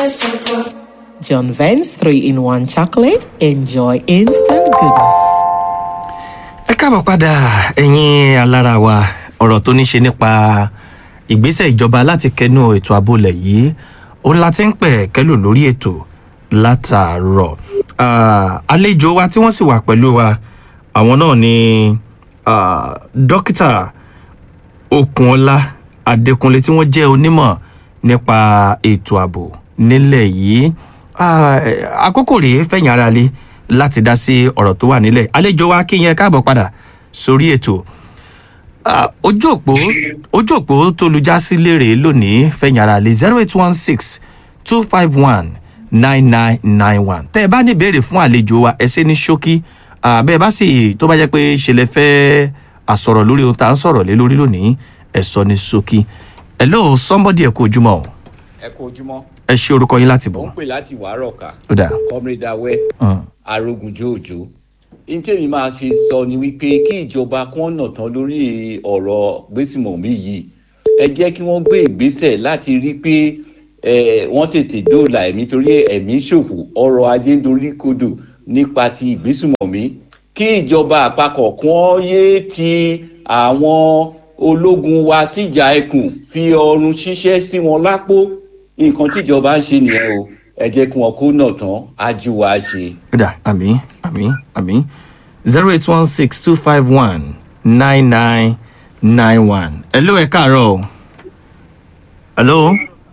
Vance Choco. John Vance 3 in 1 chocolate. Enjoy instant goodness. ẹ káàbọ̀ padà ẹ̀yin alára wa ọ̀rọ̀ tó ní ṣe nípa ìgbésẹ̀ ìjọba láti kẹnu ètò àbólẹ̀ yìí òun la ti ń pẹ̀ kẹ́lò lórí ètò látàárọ̀ Ah, àlejò wa tí wọ́n sì wà pẹ̀lú wa àwọn náà ni ah, dókítà okunola adékúnlé tí wọ́n jẹ́ onímọ̀ nípa ètò ààbò nílẹ̀ yìí Ah, àkókò rèé fẹ̀yìn ara lé láti dá sí ọ̀rọ̀ tó wà nílẹ̀ àlejò wa kí yẹn káàbọ̀ padà sórí ètò Ah, ojú òpó ojú òpó tó lu já sí léèrè lónìí fẹ̀yìn ara lé zero eight one six two five one nine nine nine one tẹ́ ẹ bá ní ìbéèrè fún àlejò wa ẹ ṣe ní ṣókí Ah, bẹ́ẹ̀ bá sì tó bá jẹ́ pé ṣe lè fẹ́ àsọ̀rọ̀ lórí ohun tá à ń sọ̀rọ̀ lé lórí lónìí ẹ sọ ní ṣókí hello somebody ẹ kú ojúmọ́ o ẹ kú ojúmọ́ ẹ ṣe orúkọ yín láti mo bọ̀ ń pè láti wàárọ̀ ká ó dà comrade awẹ́ hàn, arógun jòòjò ní tèmi máa ṣe sọ ni wípé kí ìjọba kí wọ́n nà tán lórí ọ̀rọ̀ gbésùmọ̀mí yìí ẹ jẹ́ kí wọ́n gbé ìgbésẹ̀ láti rí pé eh, wọ́n tètè dóòlà ẹ̀mí torí ẹ̀mí ṣòfò ọrọ̀ ajé ń dorí kodò nípa ti ìgbésùmọ̀mí kí ìjọba àpapọ̀ kí wọ́n yéé ti àwọn ológun wa síjà ẹkùn fi ọrùn ṣiṣẹ́ sí wọn lápò nǹkan tíjọba ń ṣe nìyẹn o ẹ jẹ́ kí wọn kó nà tán ájú wa ṣe. ó dà àmì àmì àmì zero eight one six two five one nine nine nine one hello ẹ káàárọ̀ o hello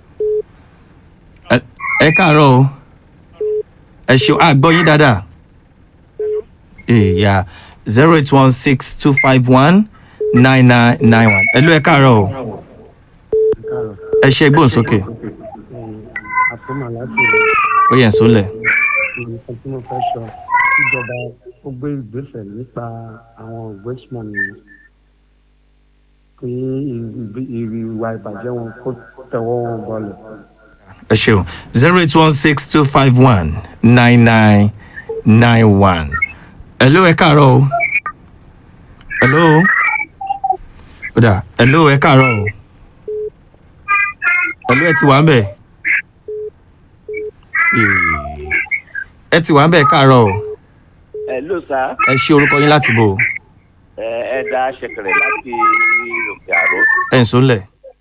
Ẹ- ẹ káàárọ̀ o ẹ ṣeun àgbọ̀ yín dáadáa ìyá zero eight one six two five one nine nine nine one hello ẹ káàárọ̀ o ẹ ṣe gbóhùn sókè àtúmọ̀ láti ó yẹn sólẹ̀. nǹkan tí mo fẹ́ sọ ìjọba ó gbé ìgbésẹ̀ nípa àwọn ìgbésùmọ̀ nìyẹn kí ìgbé- ìwà ìbàjẹ́ wọn kó tẹ̀wọ́ wọn bọlẹ̀. ẹ ṣeun zero eight one six two five one nine nine nine one. hello ẹ káàárọ̀ o. hello. ó dà hello ẹ káàárọ̀ o. hello ẹ ti wà ń bẹ̀. Ee, ẹ ti wà ń bẹ̀ káàárọ̀ o. Hello sir ẹ ṣe orúkọ yín láti bò. ẹ ẹ dá ṣẹkẹrẹ láti òkè àró. ẹ ń sólẹ̀.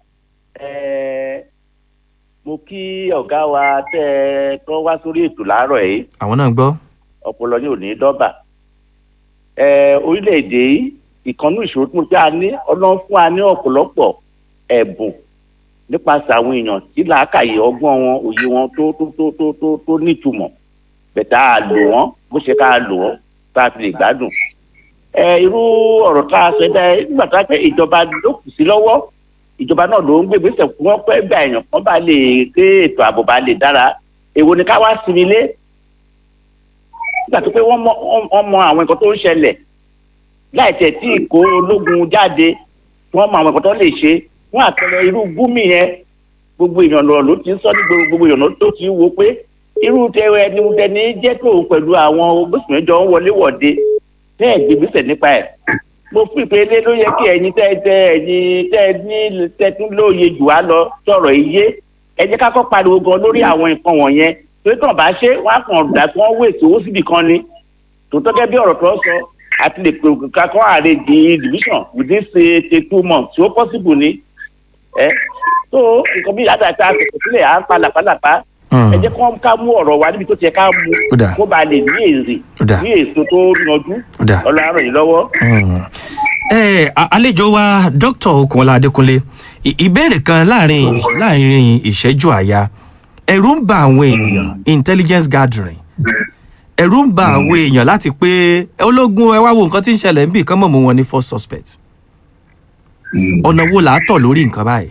ẹ mo kí ọ̀gá wa tẹ́ ẹ tó wá sórí ètò láàárọ̀ yìí àwọn náà gbọ́. ọpọlọ ní òní dọ́bà. ẹ orílẹ̀-èdè yìí ìkànnì ìṣòro tí mo fẹ́ a ní ọlọ́run fún wa ní ọ̀pọ̀lọpọ̀ ẹ̀bùn nípasẹ̀ àwọn èèyàn tí làákàyè ọgbọ́n wọn òye wọn tó tó tó tó tó tó nítumọ̀ bẹ̀tà á lò wọ́n bó ṣe ká lò wọ́n tá a fi lè gbádùn. ẹ irú ọ̀rọ̀ tá a sọ dá nígbà tá a fẹ́ ìjọba ló kù sí lọ́wọ́ ìjọba náà ló ń gbé ìgbésẹ̀ fún wọn pẹ́ gbà èèyàn kan bá lè ké ètò ààbò bá lè dára èwo ni ká wá sinmi lé nígbà tó pé wọ́n mọ wọ́n mọ àwọn nǹkan tó ń ṣẹlẹ̀ láì tẹ̀ tí ìkó ológun jáde wọ́n mọ àwọn nǹkan tó lè ṣe fún àpẹẹrẹ irú gúmi yẹn gbogbo èèyàn lọ ló ti ń sọ ní gbogbo gbogbo èèyàn ló tó ti ń wo pé irú tẹwẹ ẹni tẹni jẹ́ tó pẹ̀lú àwọn ogbésùnmẹ́jọ ń wọlé wọ̀de tẹ́ ẹ̀ gbégbésẹ̀ nípa ẹ̀ mo fi ìpele ló yẹ kí ẹ̀yin tẹ́ tẹ́ ẹ̀yin tẹ́ ní tẹ́tún lóye jù á lọ sọ̀rọ̀ iye ẹ jẹ́ ká kọ́ pariwo gan lórí àwọn nǹkan wọ̀nyẹn torí tàn bá ṣe wọ́n á kàn dà kí wọ́n wéèsì owó síbì kan ni tòótọ́ gẹ́gẹ́ bí ọ̀rọ̀ tó ń sọ àti lè pè ká kọ́ ààrẹ di division within say say two months tí ó possible ni ẹ tó nǹkan bí àtàtà àtẹ̀kọ̀ sílẹ̀ à ń pa làpálàpá ẹ jẹ́ kó ká mú ọ̀rọ̀ wa níbi tó ti yẹ ká mú Ó dáa. kó ba lè ní èrè Ó dáa. ní èso tó yanjú Ó dáa. ọlọ́run yìí lọ́wọ́. ẹ a- àlejò wa dr okunola adékúnlé ì- ìbéèrè kan láàrin láàrin ìṣẹ́jú àyà ẹ̀rù ń ba àwọn èèyàn intelligence gathering ẹ̀rù ń ba àwọn èèyàn láti pé ológun ẹ wá wo nǹkan tí ń ṣẹlẹ̀ níbì kan mọ̀ mú wọn ní first suspect ọ̀nà wo là á tọ̀ lórí nǹkan báyìí.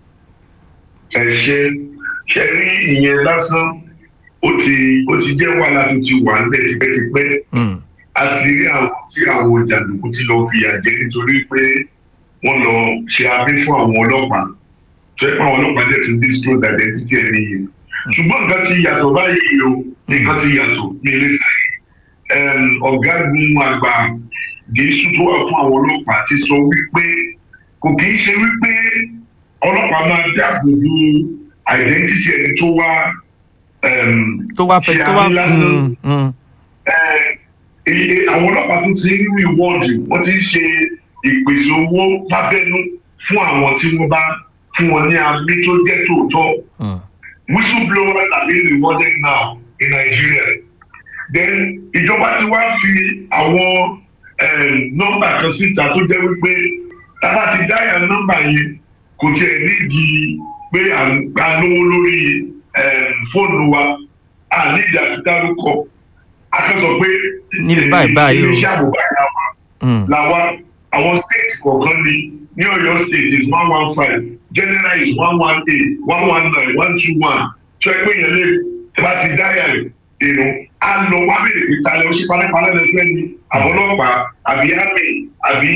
ẹ ṣe ṣe rí ìyẹn lásán ó ti ó ti jẹ́ wàhálà tó ti wà níbẹ̀ tipẹ́tipẹ́ Mm, a ti rí àwọn tí àwọn jàǹdùkú ti lọ fìyà jẹ nítorí pé wọ́n lọ ṣe abẹ́ fún àwọn ọlọ́pàá tó yẹ pé àwọn ọlọ́pàá dẹ̀ tún disclose identity ẹni yìí ṣùgbọ́n nǹkan ti yàtọ̀ báyìí o nǹkan ti yàtọ̀ ní ilé ìfẹ́ ọ̀gágun àgbà jésù tó wà fún àwọn ọlọ́pàá ti sọ wípé kò kì í ṣe wípé ọlọ́pàá máa dáàbò bo identity ẹni tó wá um, tó wá fẹ́ ṣe tó wá àmì lásán. mm, mm, Eh, iye àwọn ọlọ́pàá tó ti ń rí wọ́ọ̀dù wọ́n ti ń ṣe ìpèsè owó lábẹ́nú fún àwọn tí wọ́n bá fún wọn ní abí tó jẹ́ tòótọ́ mm. whistleblowers are being rewarded now in Nigeria then ìjọba ti wá fi àwọn um, nọ́mbà kan síta tó jẹ́ wípé tábà ti dáyà nọ́mbà yẹn kò tiẹ̀ nídìí pé à ń gba lówó lórí um, fóònù wa à nídìí àti dárúkọ akẹ́sọ̀ pé Níbi báyìí báyìí o. iléeṣẹ́ àbò báyìí làwọn Mm. làwa àwọn state kọ̀ọ̀kan ni ní ọ̀yọ́ state is one one five general is one one eight one one nine one two one tó ẹ pé yẹn lè tí bá ti dáyà èrò á lọ wá bèrè pé talẹ̀ ó ṣe pálẹ́pálẹ́ lẹ́sẹ̀ ni àbọ̀lọ́pàá àbí army àbí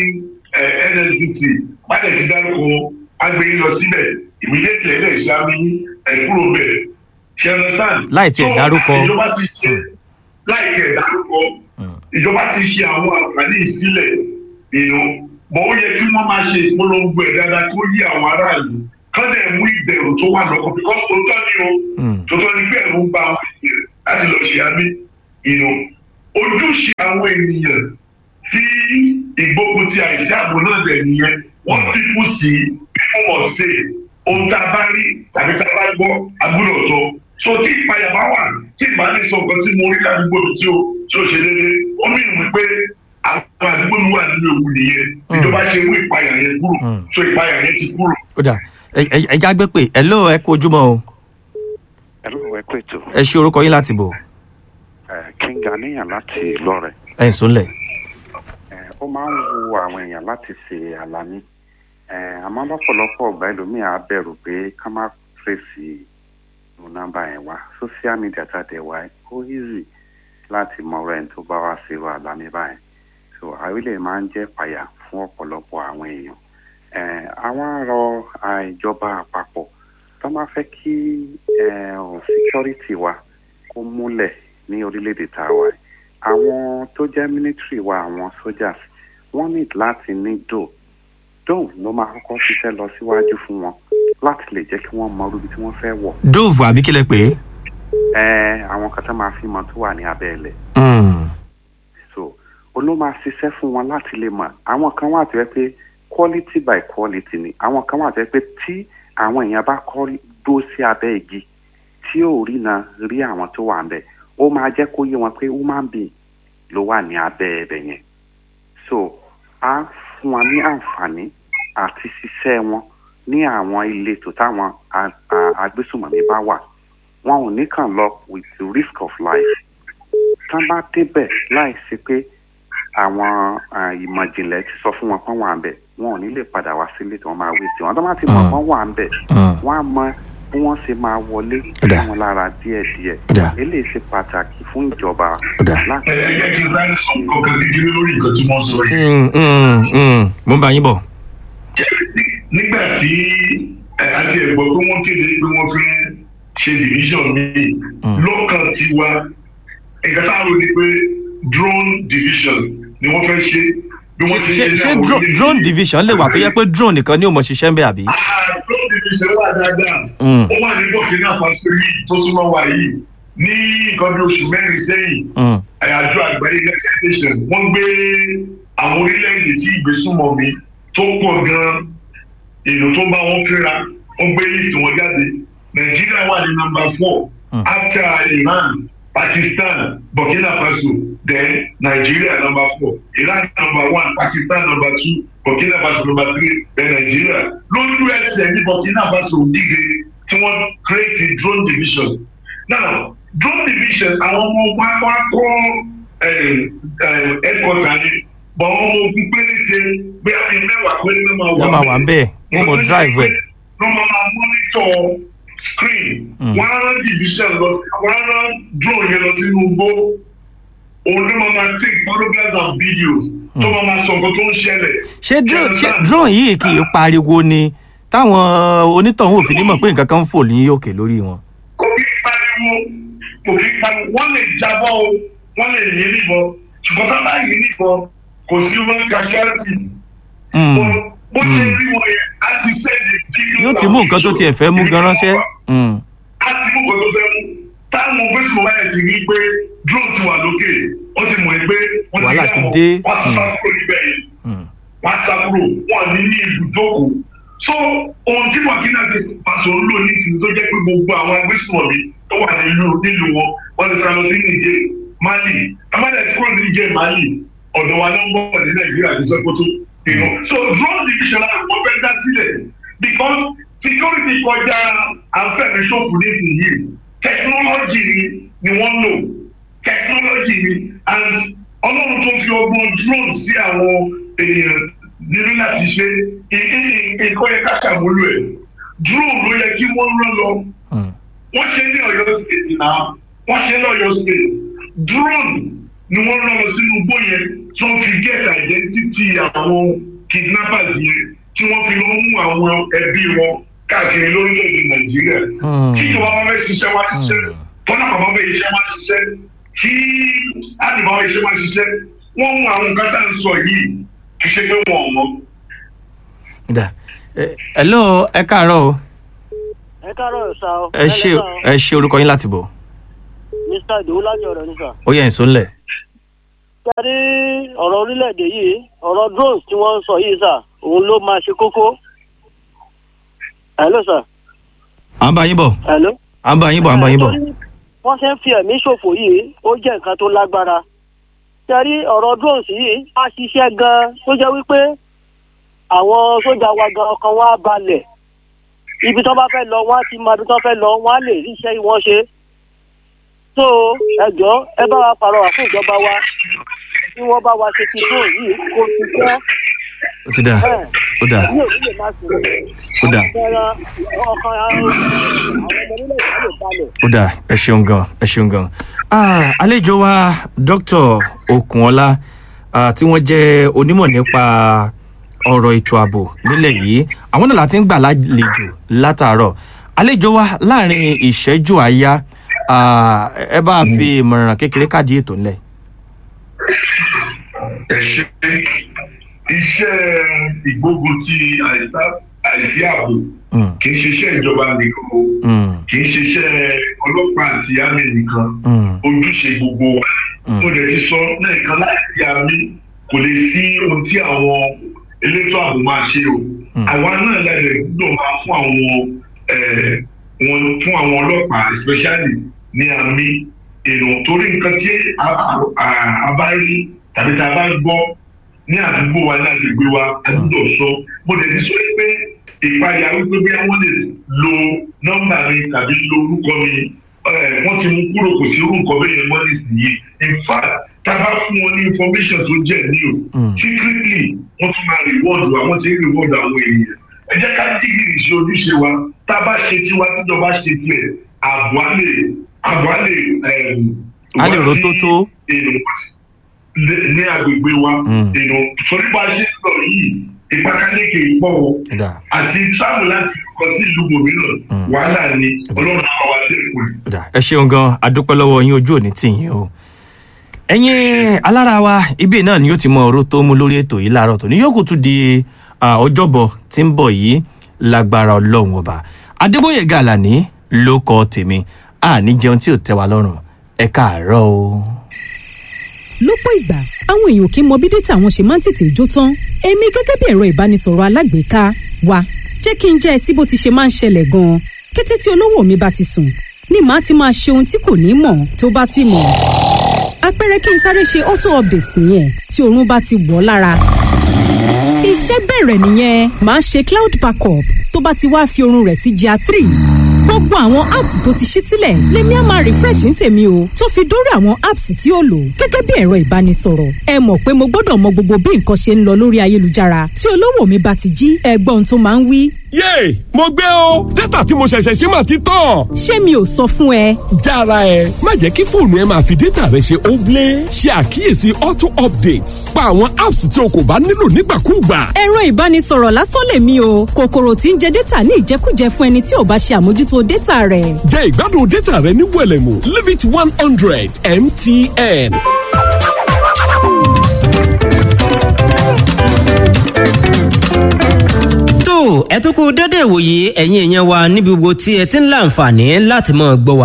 eh, nsdc bàtẹ̀ ti dárúkọ agbẹ́yìn lọ síbẹ̀ immediately ẹ̀ ṣe àmì ẹ̀ kúrò bẹ̀ ṣe understand. Láì tiẹ̀ So, dárúkọ. ìjọba ti ṣe láì tiẹ̀ dárúkọ ìjọba ti ṣe àwọn àǹfààní ìsílẹ̀ èèyàn mọ ó yẹ kí wọ́n máa ṣe ìpolongo ẹ̀ dáadáa kó yí àwọn aráàlú kán dẹ̀ mú ìbẹ̀rù tó wà lọ́kàn because tòótọ́ ni o Mm. tòótọ́ ni pé ẹ̀rù ń ba àwọn ènìyàn láti lọ ṣe àmì èèyàn ojúṣe àwọn ènìyàn tí ìgbógun ti àìsí ààbò náà dẹ̀ nìyẹn wọ́n ti kú sí fún ọ̀sẹ̀ ohun tá a bá rí tàbí tá a bá gbọ́ agbúdọ̀ sọ so tí ìpayà bá wà tí ìbá ní sọ nǹkan tí mo rí ládùúgbò mi tí ó tí ó ṣe déédéé ó mì wí pé àwọn àdúgbò mi wà nínú ewu nìyẹn ìjọba ṣe mú ìpayà yẹn kúrò Mm. so ìpayà yẹn ti kúrò. ó dà ẹ- ẹ- ẹ já gbé pé ẹ ló ẹ kú ojúmọ́ o ẹ̀rọ ẹ̀ pé ètò ẹ ṣe orúkọ yín láti bò kíngà níyàn láti lọ́rẹ̀ ẹ ń súnlẹ̀. Eh, ó máa ń wu àwọn èèyàn láti ṣe àlàní Eh, àmọ́ lọ́pọ̀lọpọ̀ ọgbà ẹlòmíì á bẹ̀rù pé ká má fèsì nu nọ́mbà yẹn wá social media tàdé wá ó easy láti mọ ọ̀rọ̀ ẹni tó bá wá sí irú àlàní báyìí so àrílẹ̀ máa ń jẹ́ pàyà fún ọ̀pọ̀lọpọ̀ àwọn èèyàn Eh, àwọn arọ ìjọba àpapọ̀ tó máa fẹ́ kí eh, security wa kó múlẹ̀ ní orílẹ̀-èdè tá a wà yìí àwọn tó jẹ́ military wa àwọn soldiers wọ́n need láti ní dò dò ló máa kọ́kọ́ ṣiṣẹ́ lọ síwájú fún wọn láti lè jẹ́ kí wọ́n mọ ibi tí wọ́n fẹ́ wọ̀ dove àbí kílẹ̀ pé. ẹ àwọn kan tó máa fi mọ tó wà ní abẹ́ ilẹ̀ Mm. so olóò máa ṣiṣẹ́ fún wọn láti lè mọ̀ àwọn kan wà tó yẹ pé quality by quality ni àwọn kan wà tó yẹ pé tí àwọn èèyàn bá kọ́ dó sí abẹ́ igi tí ò rí na rí àwọn tó wà ń bẹ̀ ó máa jẹ́ kó yé wọn pé human being ló wà ní abẹ́ ẹbẹ̀ yẹn so á fún wọn ní àǹfààní àti ṣiṣẹ́ wọn ní àwọn ìletò táwọn a- a- agbésùmọ̀mí bá wà wọn ò ní kàn lọ with the risk of life tán bá débẹ̀ láì sí pé àwọn ah, ìmọ̀ ìjìnlẹ̀ ti sọ fún wọn pọ́n wà ń bẹ̀ wọn ò ní lè padà wá sílé tí wọ́n máa wé sí wọn tó bá ti mọ̀ Mm. pọ́n wà ń bẹ̀ Mm. wọ́n á mọ bí wọ́n ṣe máa wọlé Ó dà. sí wọn lára díẹ̀díẹ̀ Ó dà. eléyìí ṣe pàtàkì fún ìjọba Ó dà. láti ẹ ẹ jẹ́ kí n sáré sọ nǹkan kan kékeré lórí nǹkan tí wọ́n sọ yìí. Mm, mm, mm. mo ń bá yín bọ̀. nígbà tí ẹ, àti ẹ̀gbọ́n pé wọ́n kéde pé wọ́n fẹ́ ṣe division míì lọ́kàn tiwa nǹkan tá a rò ní pé drone division ni wọ́n fẹ́ ṣe bí wọ́n ṣé ṣe ṣé dro- drone division lè wà tó yẹ pé drone nìkan ni ò mọ̀ ṣiṣẹ́ ń bẹ̀ àbí. Ah, drone division wà dáadáa Mm. ó wà ní burkina faso yìí tó súnmọ́ wa yìí ní nǹkan bí oṣù mẹ́rin sẹ́yìn Mm. àjọ àgbáyé united nations wọ́n gbé àwọn orílẹ̀-èdè tí ìgbésùnmọ̀mí tó pọ̀ gan-an èlò tó bá wọn kíra wọ́n gbé list wọn jáde nàìjíríà wà ní number four Hmm. after iran pakistan burkina faso then nigeria number four iran number one pakistan number two burkina faso number three then nigeria lójú ẹsẹ̀ ní burkina faso díje tí wọ́n create a drone division now drone division àwọn ọmọ ogun akọ akọ headquarter ni bọ̀ àwọn ọmọ ogun péréte bí a fi mẹ́wàá péré ló máa wọ́n máa wà ń bẹ̀ wọ́n mọ̀ drive ẹ̀. ló máa máa monitor screen Mm. wọ́n á rán division lọ wọ́n á rán drone yẹn lọ sínú igbó òun ló máa máa take photographs and videos tó máa máa sọ nǹkan tó ń ṣẹlẹ̀. ṣé drone ṣé Understand? drone yìí kì í pariwo ni táwọn onítọ̀hún òfin ní mọ̀ pé nǹkan kan ń fò ní òkè lórí wọn. kò kí pariwo kò kí pariwo wọ́n lè jábọ́ o wọ́n lè yí níbọn ṣùgbọ́n tá a bá yí níbọn kò sí wọn casualty. Mm. Bó- bó ṣe Mm. rí wọn yẹn á ti send the video yóò ti mú nǹkan tó tiẹ̀ fẹ́ mú gan ránṣẹ́. Mm. á ti mú nǹkan tó fẹ́ mú táwọn gbèsè wáyà ti rí pé drone ti wà lókè wọ́n ti mọ̀ ẹ́ pé wọ́n ti Wàhálà rí ti àwọn dé. wọ́n ti sá kúrò níbẹ̀ yẹn wọ́n á sá kúrò wọ́n ní ní ibùdókò so ohun tí wàkínà ti pàṣẹ olóò ní ìsìn tó jẹ́ pé gbogbo àwọn agbésùnmọ̀mí tó wà nílùú nílùú wọn wọ́n ti sá lọ sí nìjẹ́ mali amadi àti kúrò ní nìjẹ́ mali ọ̀dọ̀ wa ló ń bọ̀ ní nàìjíríà ní sọ́kótó you know so drone division láti wọ́n fẹ́ dá sílẹ̀ because security kọjá àfẹ́mi ṣòfò nísìnyí technology ni ni wọ́n lò technology ni and ọlọ́run tó fi ọgbọ́n drone sí àwọn èèyàn nínú láti ṣe nǹkan yẹ ká ṣàmúlò ẹ̀ drone ló yẹ kí wọ́n rán lọ wọ́n ṣe ní ọ̀yọ́ state náà wọ́n ṣe ní ọ̀yọ́ state drone ni wọ́n rán lọ sínú igbó yẹn tí wọ́n fi get identity àwọn kidnappers yẹn tí wọ́n fi lọ mú àwọn ẹbí wọn káàkiri lórílẹ̀‐èdè nàìjíríà tí ìjọba wọn fẹ́ ṣiṣẹ́ wá ṣiṣẹ́ tọ́lá bàbá fẹ́ iṣẹ́ wá ṣiṣẹ́ tí àdìbò àwọn iṣẹ́ wá ṣiṣẹ́ wọ́n mú àwọn nǹkan tá à ń sọ yìí kì í ṣe pé wọ́n mọ̀. dà ẹ hello ẹ káàárọ̀ o ẹ káàárọ̀ sá o. ẹ ṣe ẹ ṣe orúkọ yín láti bọ̀ mr ìdòwú láti ọ̀rọ̀ ní sà. ó yẹ ìsúnlẹ̀. jáde ọ̀rọ̀ orílẹ̀-èdè yìí ọ̀rọ̀ drones tí wọ́n ń sọ yìí sà òun ló máa ṣe kókó. hello sà. à ń bá yín bọ̀ hello. à ń bá yín bọ̀ à ń bá yín bọ̀. wọ́n ṣe ń fi ẹ̀mí ṣòfò yìí ó jẹ́ nǹkan tó lágbára. jáde ọ̀rọ̀ drones yìí á ṣiṣẹ́ gan-an tó jẹ́ wípé àwọn sójà wa gan ọkàn wa balẹ̀ ibi tó bá fẹ́ lọ wọ́n á ti máa ibi tó fẹ́ lọ wọ́n á lè rí iṣẹ́ wọn ṣe so ẹ jọ ẹ bá wa pàrọwà fún ìjọba wa tí wọ́n bá wa ṣe ti dùn yìí kó ti jẹ́ ó ti dà ó dà ní òní lè má sùn ó dà ọkàn àwọn ọmọ orílẹ̀-èdè lè balẹ̀. ó dà ẹ ṣeun gan ẹ ṣeun gan. Ah, àlejò wa dr okunola ah, tí wọ́n jẹ́ onímọ̀ nípa ọ̀rọ̀ ètò ààbò nílẹ̀ yìí àwọn náà láti ń gbà lálejò látàárọ̀ àlejò wa láàrin ìṣẹ́jú àáyá ah, ẹ bá a fi ìmọ̀ràn kékeré káàdì ètò ńlẹ̀. ẹ ṣe iṣẹ́ ìgbógun ti àìsá àìsí ààbò Mm, kì í ṣiṣẹ́ ìjọba nìkan o mm, kì í ṣiṣẹ́ ọlọ́pàá àti àmì nìkan mm, ojúṣe gbogbo wa Mm. mo lè ti sọ lẹ́ẹ̀kan láti àmì kò lè sí ohun tí àwọn elétò ààbò máa ṣe o Mm. àwa náà lẹ́lẹ̀ gbọ́dọ̀ máa fún àwọn eh, wọn fún àwọn ọlọ́pàá especially ní àmì èrò torí nǹkan tí a- a- a- a bá rí tàbí tá a bá gbọ́ ní àdúgbò wa ní agbègbè wa a gbọ́dọ̀ sọ mo lè ti sọ pé ìpayà wípé bí wọ́n lè lo nọ́mbà mi tàbí lo orúkọ mi eh, wọ́n ti mú kúrò kò sí orúkọ bẹ́ẹ̀ yẹn mọ́ nísìnyí in fact tá a bá fún wọn ní information tó jẹ́ ní o Mm. secretly wọ́n tún máa reward wa wọ́n ti ń reward àwọn èèyàn ẹ jẹ́ ká dìgìrì ṣe ojúṣe wa tá a bá ṣe tiwa tíjọba ṣe tiẹ̀ àbọ̀ á lè àbọ̀ á lè ehm, A lè wá ro sí tó tó. èrò ní- ní agbègbè wa Mm. èrò torí bá a ṣe sọ yìí ìpàkàlẹ́kẹ̀ ìpọ̀ o ó dà àti sáàmù láti kọ sí ìlú gbòmíràn Mm. wàhálà ni ọlọ́run àwọn wa dẹ́kun ẹ̀. ó dà ẹ ṣeun gan adúpẹ́ lọ́wọ́ yín ojú òní tì yín o. ẹ̀yin alára wa ibi náà ni yóò ti mọ ọ̀rọ̀ tó mú lórí ètò yìí láàárọ̀ tó ní yóò kù tún di ah, ọjọ́bọ̀ tí ń bọ̀ yìí lágbára ọlọ́run ọba adébóyè gàlàní ló kọ tèmi àní jẹun tí ò tẹ́ wa lọ́rùn ẹ káàárọ̀ o. lọ́pọ̀ ìgbà àwọn èèyàn kì í mọ bí dátà wọn ṣe máa ń tètè jó tán èmi gẹ́gẹ́ bí ẹ̀rọ ìbánisọ̀rọ̀ alágbèéká wa jẹ́ kí n jẹ́ ẹ sí bó ti ṣe máa ń ṣẹlẹ̀ gan-an kété tí olówó mi bá ti sùn ni màá ti máa ṣe ohun tí kò ní mọ̀ tó bá sì mọ̀ àpẹẹrẹ kí n sáré ṣe auto update nìyẹn tí oorun bá ti wọ̀ ọ́ lára iṣẹ́ bẹ̀rẹ̀ nìyẹn màá ṣe cloud backup tó bá ti wá fi oorun rẹ̀ sí gr three gbogbo àwọn apps tó ti ṣí sílẹ̀ lèmi á máa refresh ní tèmi o tó fi dórí àwọn apps tí ó lò gẹ́gẹ́ bí ẹ̀rọ ìbánisọ̀rọ̀ ẹ mọ̀ pé mo gbọ́dọ̀ mọ gbogbo bí nǹkan ṣe ń lọ lórí ayélujára tí olówó mi bá ti jí ẹgbọ́n tó máa ń wí yéè mo gbé o dátà tí mo ṣẹ̀ṣẹ̀ ṣe máa ti tán. ṣé mi ò sọ fún ẹ jára ẹ má jẹ́ kí fóònù ẹ máa fi dátà rẹ ṣe óblé ṣe àkíyèsí auto updates pa àwọn apps tí o kò bá nílò nígbàkúùgbà. ẹ̀rọ ìbánisọ̀rọ̀ lásán lèmi o kòkòrò tí ń jẹ dátà ní ìjẹkújẹ fún ẹni tí ò bá ṣe àmójútó dátà rẹ̀ jẹ́ ìgbádùn dátà rẹ ní wẹ̀lẹ̀mú limit one hundred mtn. tó ẹ tún kú dédé ìwòye ẹ̀yin èèyàn wa níbi gbogbo tí ẹ ti ń láǹfààní láti mọ̀ gbọ́ wa.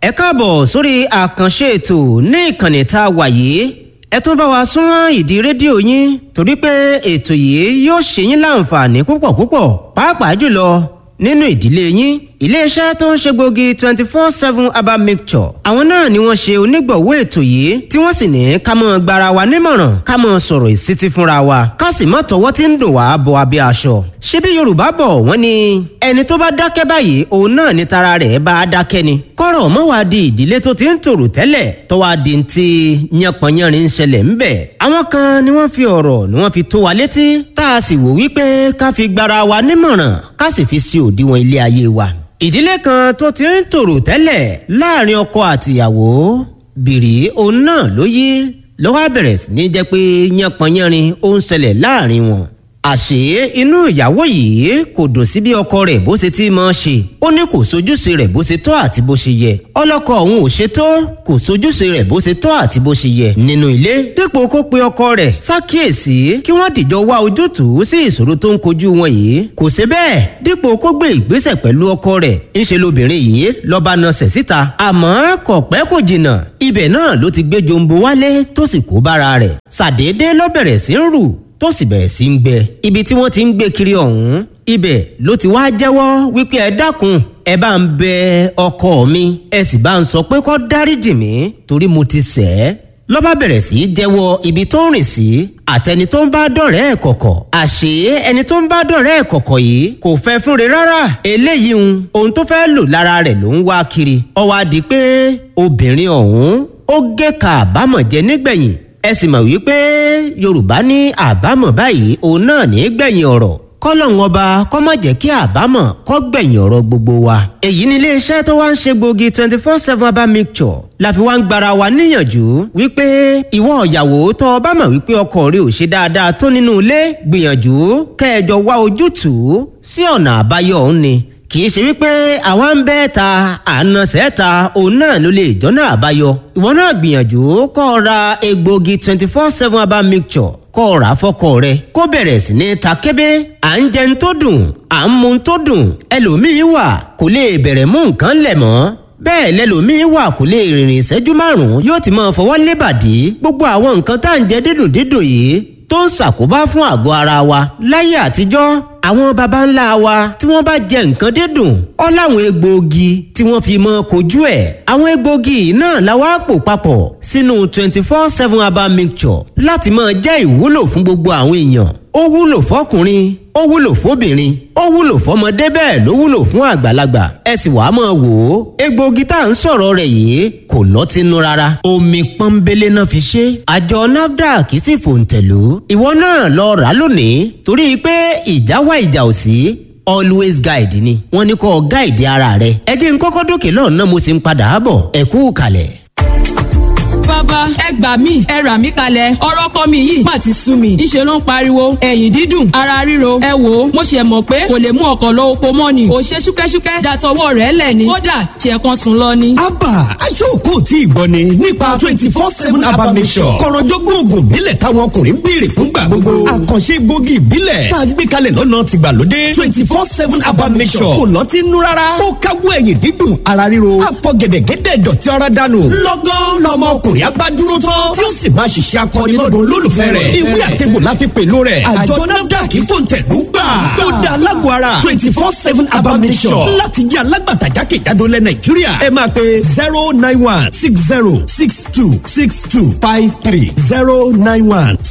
ẹ káàbọ̀ sórí àkànṣe ètò ní ìkànnì tá a wà yìí ẹ tún bá wa súnmọ́ ìdí rédíò yín torí pé ètò yìí yóò ṣe yín láǹfààní púpọ̀ púpọ̀ pàápàá jùlọ nínú ìdílé yín iléeṣẹ́ tó ń ṣe gbòógì twenty four seven herbal mixture àwọn náà ni wọ́n ṣe onígbọ̀wọ́ ètò yìí tí wọ́n sì ní ká mọ́ gbara wa nímọ̀ràn ká mọ́ sọ̀rọ̀ ìsítí fúnra wa ká sì mọ́ tọwọ́ tí ń dùn wá bọ abẹ́ aṣọ. ṣebí yorùbá bọ̀ wọ́n ní ẹni tó bá dákẹ́ báyìí òun náà ni tara rẹ̀ bá a dákẹ́ ni. kọ́rọ̀ mọ́ wá di ìdílé tó ti ń tòrò tẹ́lẹ̀ tó wá di ti yánpọnyánrin ń ṣẹlẹ̀ ńbẹ̀. àwọn kan ni wọ́n fi ọ̀rọ̀ ni wọ́n fi tó wa létí tá a sì wò wípé ká fi gbara wa nímọ̀ràn ká sì fi sí òdiwọ̀n ilé ayé wa ìdílé kan tó ti ń tòrò tẹ́lẹ̀ láàrin ọkọ àtìyàwó bìrì òun náà ló yí lọ́wọ́ bẹ̀rẹ̀ sí ní jẹ́ pé yánpọnyánrin ó ń ṣẹlẹ̀ láàrin wọn. àṣé inú ìyàwó yìí kò dùn sí bí ọkọ rẹ̀ bó ṣe ti máa ṣe ó ní kò sojúṣe rẹ̀ bó ṣe tọ́ àti bó ṣe yẹ ọlọ́kọ òun ò ṣe tó kò sojúṣe rẹ̀ bó ṣe tọ́ àti bó ṣe yẹ nínú ilé dípò kó pe ọkọ rẹ̀ ṣàkíyèsí kí wọ́n dìjọ wá ojútùú sí ìṣòro tó ń kojú wọn yìí kò ṣe bẹ́ẹ̀ dípò kó gbé ìgbésẹ̀ pẹ̀lú ọkọ rẹ̀ ńṣe lobìnrin yìí lọ́ba nasẹ̀ síta àmọ́ kò pẹ́ kò jìnnà ibẹ̀ náà ló ti gbé jombo wálé tó sì kó bára rẹ̀ ṣàdédé ló bẹ̀rẹ̀ sí ń rù tó sì bẹ̀rẹ̀ sí ń gbẹ ibi tí wọ́n ti ń gbé kiri ọ̀hún ibẹ̀ ló ti wá jẹ́wọ́ wípé ẹ dákun ẹ bá ń bẹ ọkọ mi ẹ sì bá ń sọ pé kó dáríjì mí torí mo ti ṣẹ̀ ẹ́ lọ́ba bẹ̀rẹ̀ sí í jẹ́wọ́ ibi tó ń rìn sí àtẹni tó ń bá dọ̀rẹ́ ẹ̀ kọ̀kọ̀ àṣé ẹni tó ń bá dọ̀rẹ́ ẹ̀ kọ̀kọ̀ yìí kò fẹ́ fúnre rárá eléyìí ń ohun tó fẹ́ lò lára rẹ̀ ló ń wá kiri ó wá di pé obìnrin ọ̀hún ó gé ka àbámọ̀ jẹ nígbẹ̀yìn ẹ sì mọ̀ wípé yorùbá ní àbámọ̀ báyìí òun náà ní gbẹ̀yìn ọ̀rọ̀ kọ́lọ́hún ọba kọ́ má jẹ́ kí àbámọ̀ kọ́ gbẹ̀yìn ọ̀rọ̀ gbogbo wa. èyí ni iléeṣẹ́ tó wá ń ṣe gbòógì twenty four seven herbal mixture la fi wá ń gbara wa níyànjú wípé ìwọ ìyàwó tó o bá mọ̀ wípé ọkọ rẹ ò ṣe dáadáa tó nínú ilé gbìyànjú kẹjọ wá ojútùú sí ọ̀nà àbáyọ òun ni kì í ṣe wípé àwa ń bẹ́ ta àna sẹ́ta òun náà ló lè jọ́nà àbáyọ ìwọ náà gbìyànjú kọ́ ọ ra egbògi twenty four seven herbal mixture kọ́ ọ rà á fọ́kọ rẹ kó bẹ̀rẹ̀ sí ní ta kébé à ń jẹun tó dùn à ń mu tó dùn ẹlòmíín wà kò lè bẹ̀rẹ̀ mú nǹkan lẹ̀ mọ́ bẹ́ẹ̀ lẹ́lòmíín wà kò lè rìnrìn ìṣẹ́jú márùn-ún yóò ti máa fọwọ́ lébàdí gbogbo àwọn nǹkan tá à ń jẹ dídùn dídùn yìí tó ń ṣàkóbá fún àgọ́ ara wa láyé àtijọ́ àwọn baba ńlá wa tí wọ́n bá jẹ nǹkan dídùn ọ́ láwọn egbòogi tí wọ́n fi mọ́ kojú ẹ̀ àwọn egbòogi náà la wá pò papọ̀ sínú twenty four seven herbal mixture láti máa jẹ́ ìwúlò fún gbogbo àwọn èèyàn ó wúlò fọkùnrin ó wúlò fóbìnrin ó wúlò fọmọdé bẹ́ẹ̀ ló wúlò fún àgbàlagbà ẹ sì wàá máa wò ó egbòogi tá à ń sọ̀rọ̀ rẹ̀ yìí kò lọ́tínú rárá omi pọ́nbélé náà fi ṣe àjọ nafdac sì fòǹtẹ̀lú ìwọ náà lọ rà á lónìí torí pé ìjà wá ìjà ò sí always guide ni wọ́n ní kó guide ara rẹ ẹ jẹ́ n kọ́kọ́ dókè lọ́nà mo sì ń padà bọ̀ ẹ kú kalẹ̀ bàbá ẹ gbà mí ẹ rà mí kalẹ̀ ọ̀rọ̀ kọ́ mi yìí má ti sú mi ńṣe ló ń pariwo ẹ̀yìn dídùn ara ríro ẹ wò ó mo ṣe mọ̀ pé kò lè mú ọkọ̀ lọ oko mọ́ ni kò ṣe ṣúkẹ́ṣúkẹ́ dàtọwọ́ rẹ̀ lẹ̀ ni kódà ṣe kan sùn lọ ni. abba aṣọ́kò tí ìgbọ́ ni nípa twenty four seven abba mission kọ̀rọ̀jọ́gbọ́n oògùn ìbílẹ̀ táwọn ọkùnrin ń béèrè fúngbà gbogbo àkànṣe gbòógì ìbílẹ̀ tá a gbé kalẹ̀ lọ́nà tìgbàlódé twenty four seven abba mission kò lọ́tí nú rárá ó káwọ́ ẹ̀yìn dídùn ara ríro àfọ̀gẹ̀dẹ̀gẹ̀dẹ̀ dọ̀tí ara dànù lọ́gán lọ́mọ ọkùnrin abá dúró tán tí ó sì máa ṣiṣẹ́ akọni lọ́dọ̀ olólùfẹ́ rẹ̀ ìwé àtẹ̀gbò la fi pẹ̀lú rẹ̀ àjọ nafdac fòǹtẹ̀lú gbà ó da alágbó ara twenty four seven abamisọ̀ láti jẹ́ alágbàtà jákèjádò lẹ̀ nàìjíríà ẹ máa pe zero nine one six zero six two six two five three zero nine one